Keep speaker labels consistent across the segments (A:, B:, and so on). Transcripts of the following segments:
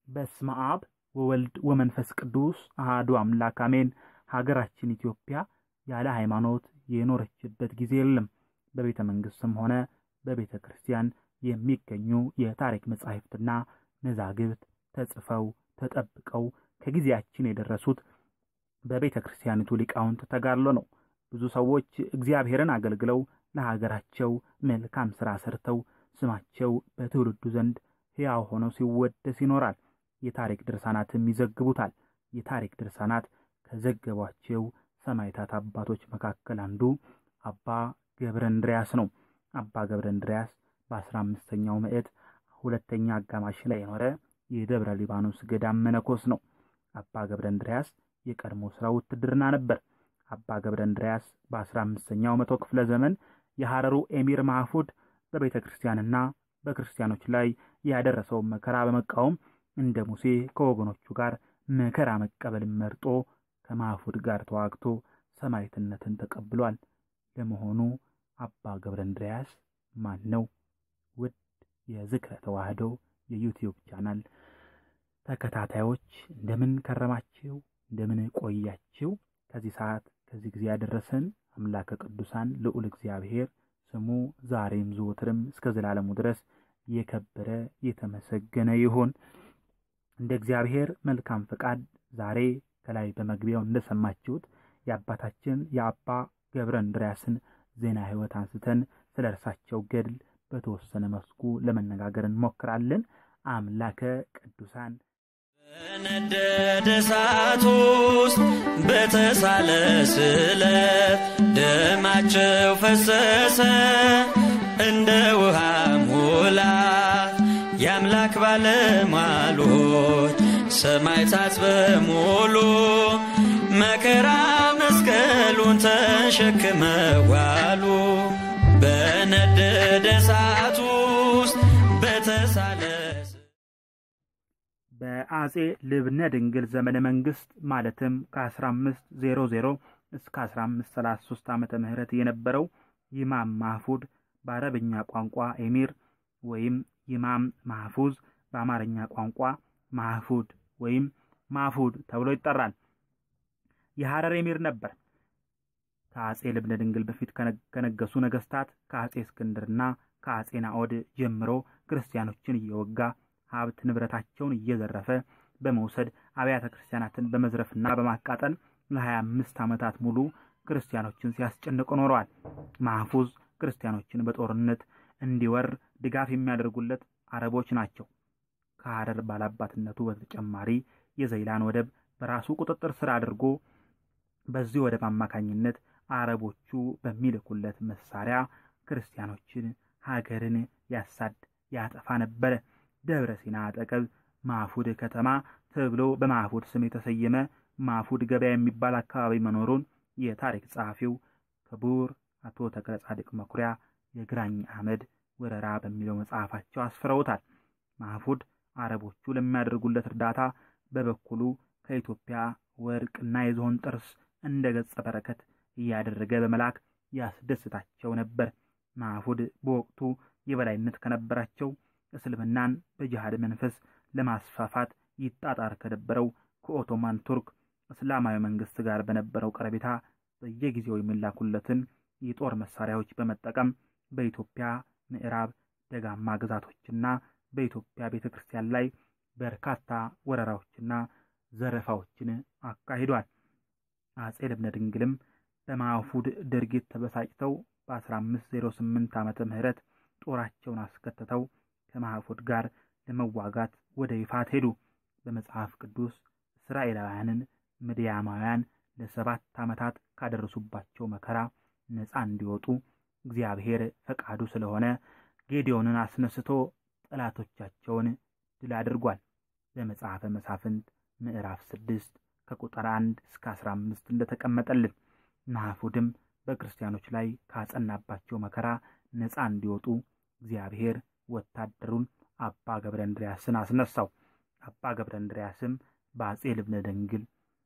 A: በስመ አብ ወወልድ ወመንፈስ ቅዱስ አሃዱ አምላክ አሜን። ሀገራችን ኢትዮጵያ ያለ ሃይማኖት የኖረችበት ጊዜ የለም። በቤተ መንግስትም ሆነ በቤተ ክርስቲያን የሚገኙ የታሪክ መጻሕፍትና መዛግብት ተጽፈው ተጠብቀው ከጊዜያችን የደረሱት በቤተ ክርስቲያኒቱ ሊቃውንት ተጋድሎ ነው። ብዙ ሰዎች እግዚአብሔርን አገልግለው ለሀገራቸው መልካም ሥራ ሰርተው ስማቸው በትውልዱ ዘንድ ሕያው ሆነው ሲወደስ ይኖራል። የታሪክ ድርሳናትም ይዘግቡታል። የታሪክ ድርሳናት ከዘገቧቸው ሰማዕታት አባቶች መካከል አንዱ አባ ገብረ እንድርያስ ነው። አባ ገብረ እንድርያስ በአስራ አምስተኛው ምዕት ሁለተኛ አጋማሽ ላይ የኖረ የደብረ ሊባኖስ ገዳም መነኮስ ነው። አባ ገብረ እንድርያስ የቀድሞ ሥራው ውትድርና ነበር። አባ ገብረ እንድርያስ በአስራ አምስተኛው መቶ ክፍለ ዘመን የሐረሩ ኤሚር ማህፉድ በቤተ ክርስቲያንና በክርስቲያኖች ላይ ያደረሰውን መከራ በመቃወም እንደ ሙሴ ከወገኖቹ ጋር መከራ መቀበልን መርጦ ከማህፉድ ጋር ተዋግቶ ሰማዕትነትን ተቀብሏል። ለመሆኑ አባ ገብረ እንድርያስ ማን ነው? ውድ የዝክረ ተዋህዶ የዩቲዩብ ቻናል ተከታታዮች እንደምን ከረማችሁ? እንደምን ቆያችሁ? ከዚህ ሰዓት ከዚህ ጊዜ ያደረሰን አምላከ ቅዱሳን ልዑል እግዚአብሔር ስሙ ዛሬም ዘወትርም እስከ ዘላለሙ ድረስ የከበረ የተመሰገነ ይሁን። እንደ እግዚአብሔር መልካም ፈቃድ ዛሬ ከላይ በመግቢያው እንደሰማችሁት የአባታችን የአባ ገብረ እንድርያስን ዜና ሕይወት አንስተን ስለ እርሳቸው ገድል በተወሰነ መስኩ ለመነጋገር እንሞክራለን። አምላከ ቅዱሳን
B: በነደደ እሳት ውስጥ በተሳለ ስለት ደማቸው ፈሰሰ እንደ ውሃ ሙላት የአምላክ ባለሟሎች ሰማዕታት በሙሉ መከራ መስቀሉን ተሸክመዋሉ። በነደደ እሳት ውስጥ በተሳለ
A: በአጼ ልብነ ድንግል ዘመነ መንግስት ማለትም ከ1500 እስከ 1533 ዓመተ ምህረት የነበረው ይማም ማህፉድ በአረብኛ ቋንቋ ኤሚር ወይም ይማም ማህፉዝ በአማርኛ ቋንቋ ማህፉድ ወይም ማፉድ ተብሎ ይጠራል። የሐረር ኤሚር ነበር። ከአጼ ልብነ ድንግል በፊት ከነገሱ ነገስታት ከአጼ እስክንድርና ከአጼ ናኦድ ጀምሮ ክርስቲያኖችን እየወጋ ሀብት ንብረታቸውን እየዘረፈ በመውሰድ አብያተ ክርስቲያናትን በመዝረፍና በማቃጠል ለሀያ አምስት ዓመታት ሙሉ ክርስቲያኖችን ሲያስጨንቁ ኖረዋል። ማህፉዝ ክርስቲያኖችን በጦርነት እንዲወር ድጋፍ የሚያደርጉለት አረቦች ናቸው። ከሐረር ባላባትነቱ በተጨማሪ የዘይላን ወደብ በራሱ ቁጥጥር ስር አድርጎ በዚህ ወደብ አማካኝነት አረቦቹ በሚልኩለት መሳሪያ ክርስቲያኖችን፣ ሀገርን ያሳድ ያጠፋ ነበረ። ደብረ ሲና አጠገብ ማፉድ ከተማ ተብሎ በማፉድ ስም የተሰየመ ማፉድ ገበያ የሚባል አካባቢ መኖሩን የታሪክ ጸሐፊው ክቡር አቶ ተክለ ጻድቅ መኩሪያ የግራኝ አህመድ ወረራ በሚለው መጽሐፋቸው አስፍረውታል። ማፉድ አረቦቹ ለሚያደርጉለት እርዳታ በበኩሉ ከኢትዮጵያ ወርቅና የዝሆን ጥርስ እንደ ገጸ በረከት እያደረገ በመላክ ያስደስታቸው ነበር። ማፉድ በወቅቱ የበላይነት ከነበራቸው እስልምናን በጅሃድ መንፈስ ለማስፋፋት ይጣጣር ከነበረው ከኦቶማን ቱርክ እስላማዊ መንግስት ጋር በነበረው ቀረቤታ በየጊዜው የሚላኩለትን የጦር መሳሪያዎች በመጠቀም በኢትዮጵያ ምዕራብ ደጋማ ግዛቶችና በኢትዮጵያ ቤተ ክርስቲያን ላይ በርካታ ወረራዎችና ዘረፋዎችን አካሂዷል። አጼ ልብነ ድንግልም በማፉድ ድርጊት ተበሳጭተው በ1508 ዓመተ ምህረት ጦራቸውን አስከትተው ከማፉድ ጋር ለመዋጋት ወደ ይፋት ሄዱ። በመጽሐፍ ቅዱስ እስራኤላውያንን ምድያማውያን ለሰባት ዓመታት ካደረሱባቸው መከራ ነፃ እንዲወጡ እግዚአብሔር ፈቃዱ ስለሆነ ጌዲዮንን አስነስቶ ጠላቶቻቸውን ድል አድርጓል። በመጽሐፈ መሳፍንት ምዕራፍ ስድስት ከቁጥር አንድ እስከ አስራ አምስት እንደተቀመጠልን ናፉድም በክርስቲያኖች ላይ ካጸናባቸው መከራ ነፃ እንዲወጡ እግዚአብሔር ወታደሩን አባ ገብረ እንድርያስን አስነሳው። አባ ገብረ እንድርያስም በአጼ ልብነ ድንግል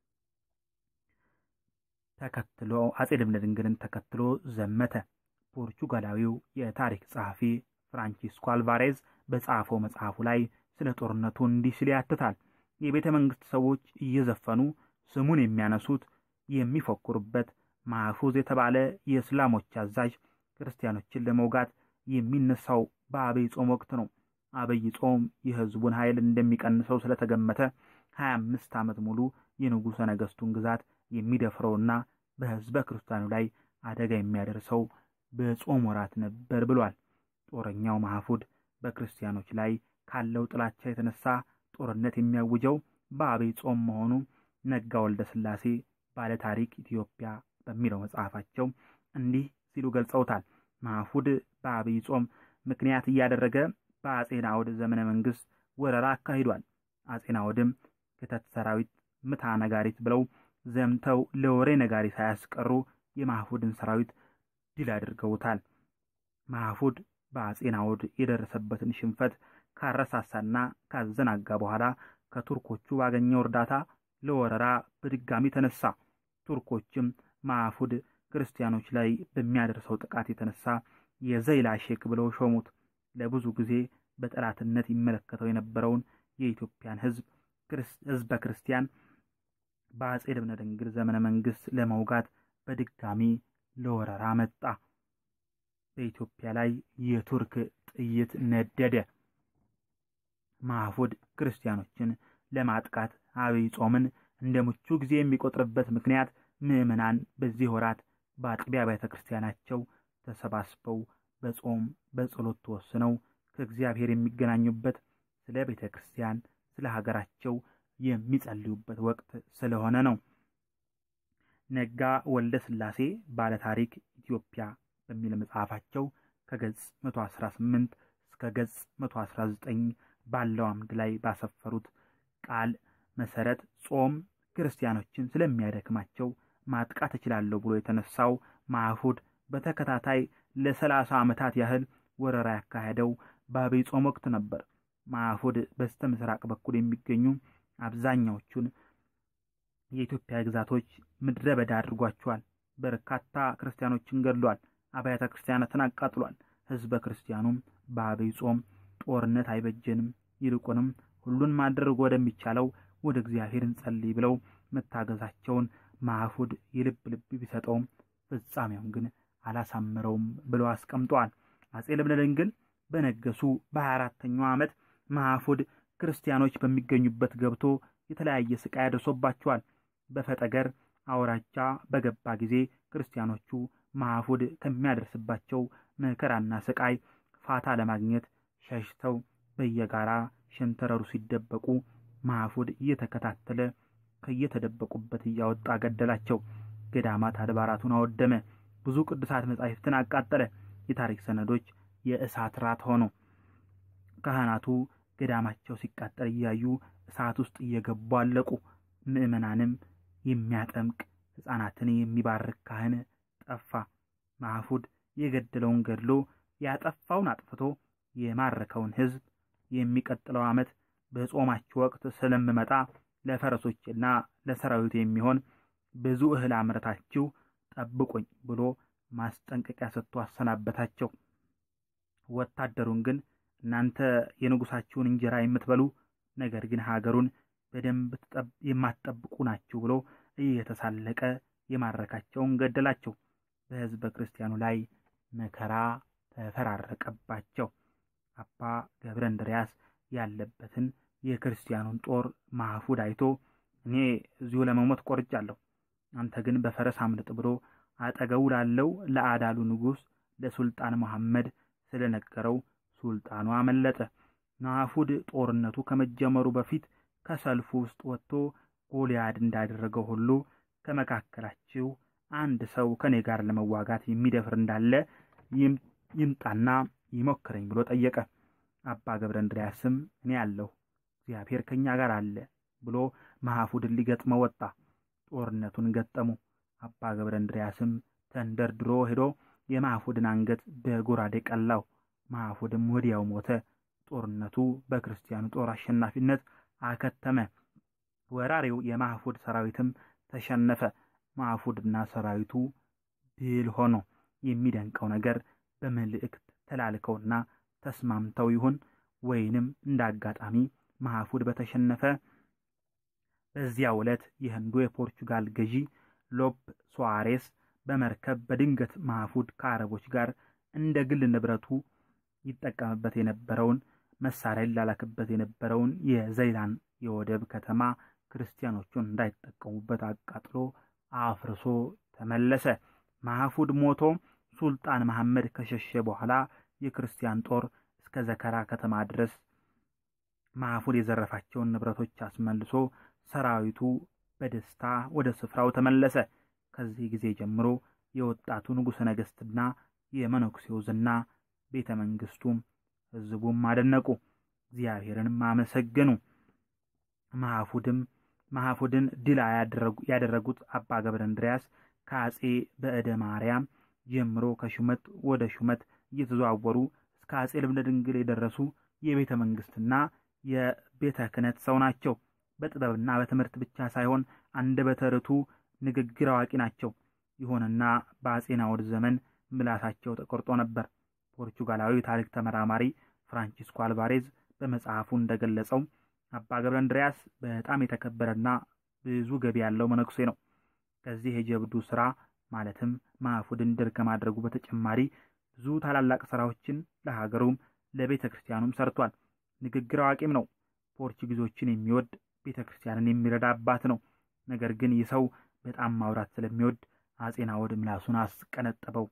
A: ተከትሎ አጼ ልብነ ድንግልን ተከትሎ ዘመተ። ፖርቹጋላዊው የታሪክ ጸሐፊ ፍራንቺስኮ አልቫሬዝ በጻፈው መጽሐፉ ላይ ስለ ጦርነቱ እንዲህ ሲል ያትታል። የቤተ መንግስት ሰዎች እየዘፈኑ ስሙን የሚያነሱት የሚፎክሩበት ማህፉዝ የተባለ የእስላሞች አዛዥ ክርስቲያኖችን ለመውጋት የሚነሳው በአብይ ጾም ወቅት ነው። አብይ ጾም የህዝቡን ኃይል እንደሚቀንሰው ስለተገመተ ሀያ አምስት ዓመት ሙሉ የንጉሠ ነገሥቱን ግዛት የሚደፍረውና በህዝበ ክርስቲያኑ ላይ አደጋ የሚያደርሰው በጾም ወራት ነበር ብሏል። ጦረኛው ማህፉድ በክርስቲያኖች ላይ ካለው ጥላቻ የተነሳ ጦርነት የሚያውጀው በአብይ ጾም መሆኑ ነጋ ወልደ ሥላሴ ባለ ታሪክ ኢትዮጵያ በሚለው መጽሐፋቸው እንዲህ ሲሉ ገልጸውታል። ማህፉድ በአብይ ጾም ምክንያት እያደረገ በአጼ ናዖድ ዘመነ መንግስት ወረራ አካሂዷል። አጼ ናዖድም ክተት ሰራዊት ምታ ነጋሪት ብለው ዘምተው ለወሬ ነጋሪ ሳያስቀሩ የማህፉድን ሰራዊት ድል አድርገውታል። ማህፉድ በአጼ ናዖድ የደረሰበትን ሽንፈት ካረሳሳና ካዘናጋ በኋላ ከቱርኮቹ ባገኘው እርዳታ ለወረራ በድጋሚ ተነሳ። ቱርኮችም ማህፉድ ክርስቲያኖች ላይ በሚያደርሰው ጥቃት የተነሳ የዘይላ ሼክ ብለው ሾሙት። ለብዙ ጊዜ በጠላትነት ይመለከተው የነበረውን የኢትዮጵያን ህዝብ ህዝበ ክርስቲያን በአጼ ልብነ ድንግል ዘመነ መንግስት ለመውጋት በድጋሚ ለወረራ መጣ። በኢትዮጵያ ላይ የቱርክ ጥይት ነደደ። ማህፉድ ክርስቲያኖችን ለማጥቃት አብይ ጾምን እንደ ምቹ ጊዜ የሚቆጥርበት ምክንያት ምዕመናን በዚህ ወራት በአጥቢያ ቤተ ክርስቲያናቸው ተሰባስበው በጾም በጸሎት ተወስነው ከእግዚአብሔር የሚገናኙበት ስለ ቤተ ክርስቲያን ስለ ሀገራቸው የሚጸልዩበት ወቅት ስለሆነ ነው። ነጋ ወልደ ሥላሴ ባለ ታሪክ ኢትዮጵያ በሚል መጽሐፋቸው ከገጽ 118 እስከ ገጽ 119 ባለው አምድ ላይ ባሰፈሩት ቃል መሰረት ጾም ክርስቲያኖችን ስለሚያደክማቸው ማጥቃት እችላለሁ ብሎ የተነሳው ማህፉድ በተከታታይ ለሰላሳ ዓመታት ያህል ወረራ ያካሄደው በአብይ ጾም ወቅት ነበር። ማህፉድ በስተ ምስራቅ በኩል የሚገኙ አብዛኛዎቹን የኢትዮጵያ ግዛቶች ምድረ በዳ አድርጓቸዋል። በርካታ ክርስቲያኖችን ገድሏል። አብያተ ክርስቲያናትን አቃጥሏል። ህዝበ ክርስቲያኑም በአብይ ጾም ጦርነት አይበጀንም፣ ይልቁንም ሁሉን ማድረግ ወደሚቻለው ወደ እግዚአብሔር እንጸልይ ብለው መታገዛቸውን ማህፉድ የልብ ልብ ቢሰጠውም ፍጻሜውን ግን አላሳምረውም ብለው አስቀምጠዋል። አጼ ልብነ ድንግል በነገሱ በሀያ አራተኛው ዓመት ማህፉድ ክርስቲያኖች በሚገኙበት ገብቶ የተለያየ ስቃይ አድርሶባቸዋል። በፈጠገር አውራጃ በገባ ጊዜ ክርስቲያኖቹ ማህፉድ ከሚያደርስባቸው መከራና ስቃይ ፋታ ለማግኘት ሸሽተው በየጋራ ሸንተረሩ ሲደበቁ ማህፉድ እየተከታተለ ከየተደበቁበት እያወጣ ገደላቸው። ገዳማት አድባራቱን አወደመ። ብዙ ቅዱሳት መጻሕፍትን አቃጠለ። የታሪክ ሰነዶች የእሳት ራት ሆኑ። ካህናቱ ገዳማቸው ሲቃጠል እያዩ እሳት ውስጥ እየገቡ አለቁ። ምዕመናንም የሚያጠምቅ ሕፃናትን የሚባርክ ካህን ጠፋ። ማህፉድ የገደለውን ገድሎ ያጠፋውን አጥፍቶ የማረከውን ሕዝብ የሚቀጥለው ዓመት በጾማችሁ ወቅት ስለምመጣ ለፈረሶችና ለሰራዊት የሚሆን ብዙ እህል አምረታችሁ ጠብቁኝ ብሎ ማስጠንቀቂያ ሰጥቶ አሰናበታቸው። ወታደሩን ግን እናንተ የንጉሳችሁን እንጀራ የምትበሉ ነገር ግን ሀገሩን በደንብ የማትጠብቁ ናችሁ ብሎ እየተሳለቀ የማረካቸውን ገደላቸው። በሕዝበ ክርስቲያኑ ላይ መከራ ተፈራረቀባቸው። አባ ገብረ እንድርያስ ያለበትን የክርስቲያኑን ጦር ማህፉድ አይቶ እኔ እዚሁ ለመሞት ቆርጫለሁ፣ አንተ ግን በፈረስ አምልጥ ብሎ አጠገቡ ላለው ለአዳሉ ንጉሥ ለሱልጣን መሐመድ ስለነገረው ሱልጣኑ አመለጠ። ማህፉድ ጦርነቱ ከመጀመሩ በፊት ከሰልፉ ውስጥ ወጥቶ ጎልያድ እንዳደረገው ሁሉ ከመካከላችሁ አንድ ሰው ከኔ ጋር ለመዋጋት የሚደፍር እንዳለ ይምጣና ይሞክረኝ ብሎ ጠየቀ። አባ ገብረ እንድርያስም እኔ አለሁ፣ እግዚአብሔር ከእኛ ጋር አለ ብሎ ማህፉድን ሊገጥመው ወጣ። ጦርነቱን ገጠሙ። አባ ገብረ እንድርያስም ተንደርድሮ ሄዶ የማህፉድን አንገት በጎራዴ ቀላው። ማህፉድም ወዲያው ሞተ። ጦርነቱ በክርስቲያኑ ጦር አሸናፊነት አከተመ። ወራሪው የማህፉድ ሰራዊትም ተሸነፈ። ማህፉድና ሰራዊቱ ድል ሆኖ የሚደንቀው ነገር በመልእክት ተላልከውና ተስማምተው ይሁን ወይንም እንደ አጋጣሚ ማህፉድ በተሸነፈ በዚያው ዕለት የህንዱ የፖርቹጋል ገዢ ሎፕ ሶዋሬስ በመርከብ በድንገት ማህፉድ ከአረቦች ጋር እንደ ግል ንብረቱ ይጠቀምበት የነበረውን መሳሪያ ሊላላክበት የነበረውን የዘይላን የወደብ ከተማ ክርስቲያኖቹን እንዳይጠቀሙበት አቃጥሎ አፍርሶ ተመለሰ። ማህፉድ ሞቶ ሱልጣን መሐመድ ከሸሸ በኋላ የክርስቲያን ጦር እስከ ዘከራ ከተማ ድረስ ማህፉድ የዘረፋቸውን ንብረቶች አስመልሶ ሰራዊቱ በደስታ ወደ ስፍራው ተመለሰ። ከዚህ ጊዜ ጀምሮ የወጣቱ ንጉሠ ነገሥትና የመነኩሴው ዝና ቤተ መንግስቱም ህዝቡም አደነቁ፣ እግዚአብሔርንም አመሰገኑ። ማህፉድም ማህፉድን ድል ያደረጉት አባ ገብረ እንድርያስ ከአጼ በዕደ ማርያም ጀምሮ ከሹመት ወደ ሹመት እየተዘዋወሩ እስከ አጼ ልብነ ድንግል የደረሱ የቤተ መንግስትና የቤተ ክህነት ሰው ናቸው። በጥበብና በትምህርት ብቻ ሳይሆን አንደበተ ርቱዕ ንግግር አዋቂ ናቸው። ይሁንና በአጼ ናዖድ ዘመን ምላሳቸው ተቆርጦ ነበር። ፖርቹጋላዊ ታሪክ ተመራማሪ ፍራንቺስኮ አልቫሬዝ በመጽሐፉ እንደገለጸው አባ ገብረ እንድርያስ በጣም የተከበረና ብዙ ገቢ ያለው መነኩሴ ነው። ከዚህ የጀብዱ ስራ ማለትም ማህፉድን ድል ከማድረጉ በተጨማሪ ብዙ ታላላቅ ስራዎችን ለሀገሩም ለቤተ ክርስቲያኑም ሰርቷል። ንግግር አዋቂም ነው። ፖርቹጊዞችን የሚወድ ቤተ ክርስቲያንን የሚረዳ አባት ነው። ነገር ግን ይህ ሰው በጣም ማውራት ስለሚወድ አጼ ናዖድ ምላሱን አስቀነጠበው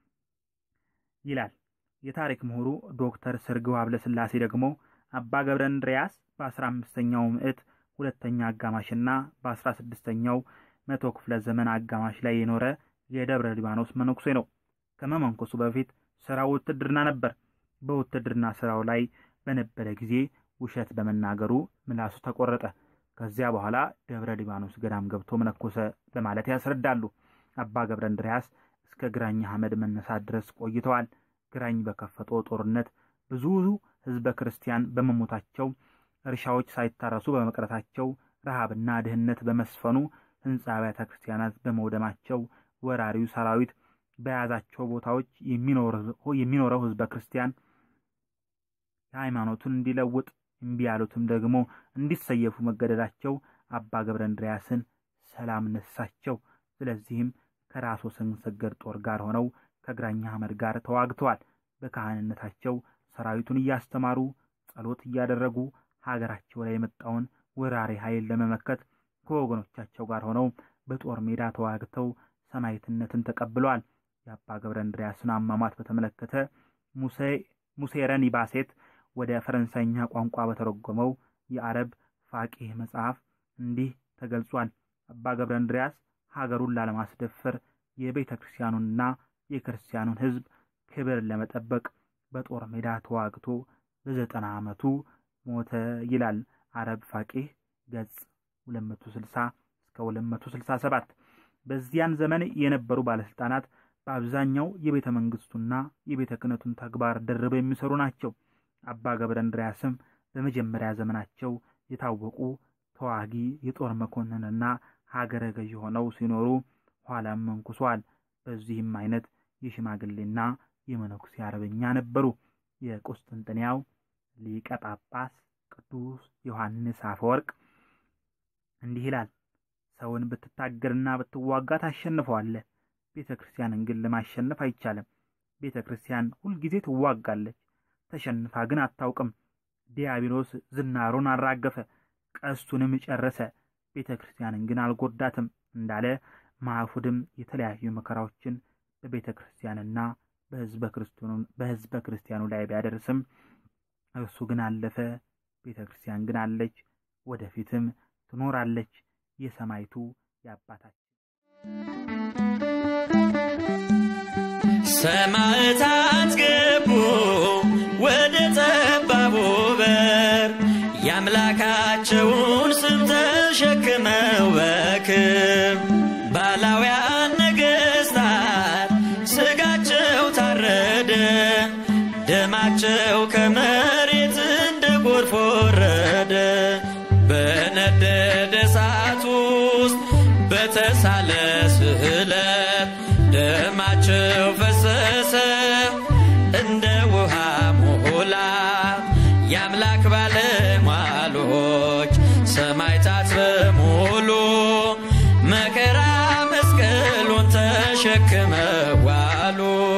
A: ይላል። የታሪክ ምሁሩ ዶክተር ስርግው ሀብለስላሴ ደግሞ አባ ገብረ እንድርያስ በአስራ አምስተኛው ምዕት ሁለተኛ አጋማሽና በአስራ ስድስተኛው መቶ ክፍለ ዘመን አጋማሽ ላይ የኖረ የደብረ ሊባኖስ መነኩሴ ነው። ከመመንኮሱ በፊት ስራው ውትድርና ነበር። በውትድርና ስራው ላይ በነበረ ጊዜ ውሸት በመናገሩ ምላሱ ተቆረጠ። ከዚያ በኋላ ደብረ ሊባኖስ ገዳም ገብቶ መነኮሰ በማለት ያስረዳሉ። አባ ገብረ እንድርያስ እስከ ግራኝ አህመድ መነሳት ድረስ ቆይተዋል። ግራኝ በከፈተው ጦርነት ብዙ ህዝበ ክርስቲያን በመሞታቸው፣ እርሻዎች ሳይታረሱ በመቅረታቸው፣ ረሃብና ድህነት በመስፈኑ፣ ህንፃ አብያተ ክርስቲያናት በመውደማቸው ወራሪው ሰራዊት በያዛቸው ቦታዎች የሚኖረው ህዝበ ክርስቲያን የሃይማኖቱን እንዲለውጥ እምቢ ያሉትም ደግሞ እንዲሰየፉ መገደዳቸው አባ ገብረ እንድርያስን ሰላም ነሳቸው። ስለዚህም ከራስ ወሰንሰገድ ጦር ጋር ሆነው ከግራኝ አህመድ ጋር ተዋግተዋል። በካህንነታቸው ሰራዊቱን እያስተማሩ ጸሎት እያደረጉ ሀገራቸው ላይ የመጣውን ወራሪ ኃይል ለመመከት ከወገኖቻቸው ጋር ሆነው በጦር ሜዳ ተዋግተው ሰማዕትነትን ተቀብለዋል። የአባ ገብረ እንድርያስን አሟሟት በተመለከተ ሙሴረን ባሴት ወደ ፈረንሳይኛ ቋንቋ በተረጎመው የአረብ ፋቂህ መጽሐፍ እንዲህ ተገልጿል። አባ ገብረ እንድርያስ ሀገሩን ላለማስደፈር የቤተ ክርስቲያኑንና የክርስቲያኑን ሕዝብ ክብር ለመጠበቅ በጦር ሜዳ ተዋግቶ በዘጠና ዓመቱ ሞተ ይላል አረብ ፋቂህ ገጽ 260 እስከ 267። በዚያን ዘመን የነበሩ ባለስልጣናት በአብዛኛው የቤተ መንግስቱና የቤተ ክህነቱን ተግባር ደርበው የሚሰሩ ናቸው። አባ ገብረ እንድርያስም በመጀመሪያ ዘመናቸው የታወቁ ተዋጊ የጦር መኮንንና ሀገረ ገዢ ሆነው ሲኖሩ ኋላም መንኩሰዋል። በዚህም አይነት የሽማግሌና የመነኩሴ አርበኛ ነበሩ። የቁስጥንጥንያው ሊቀ ጳጳስ ቅዱስ ዮሐንስ አፈወርቅ እንዲህ ይላል። ሰውን ብትታገልና ብትዋጋ ታሸንፈዋለህ። ቤተ ክርስቲያንን ግን ለማሸነፍ አይቻልም። ቤተ ክርስቲያን ሁልጊዜ ትዋጋለች፣ ተሸንፋ ግን አታውቅም። ዲያብሎስ ዝናሩን አራገፈ፣ ቀስቱንም ጨረሰ፣ ቤተ ክርስቲያንን ግን አልጎዳትም እንዳለ ማዕፉድም የተለያዩ መከራዎችን በቤተ ክርስቲያንና በሕዝበ ክርስቲያኑ ላይ ቢያደርስም እርሱ ግን አለፈ። ቤተ ክርስቲያን ግን አለች፣ ወደፊትም ትኖራለች። የሰማይቱ የአባታችን
B: ሰማዕታት ገቡ ወደ ጠባቡ በር የአምላካቸውን ስም ተሸክመው በክብ ባላውያን ነገሥታት ስጋቸው ታረደ፣ ደማቸው ከመሬት እንደ ጎርፍ ወረደ። በነደደ እሳት ውስጥ በተሳለ ስዕለት ደማቸው ፈሰሰ እንደ ውሃ ሞላ። ወገኖች ሰማዕታት በሙሉ መከራ መስቀሉን ተሸክመው ዋሉ።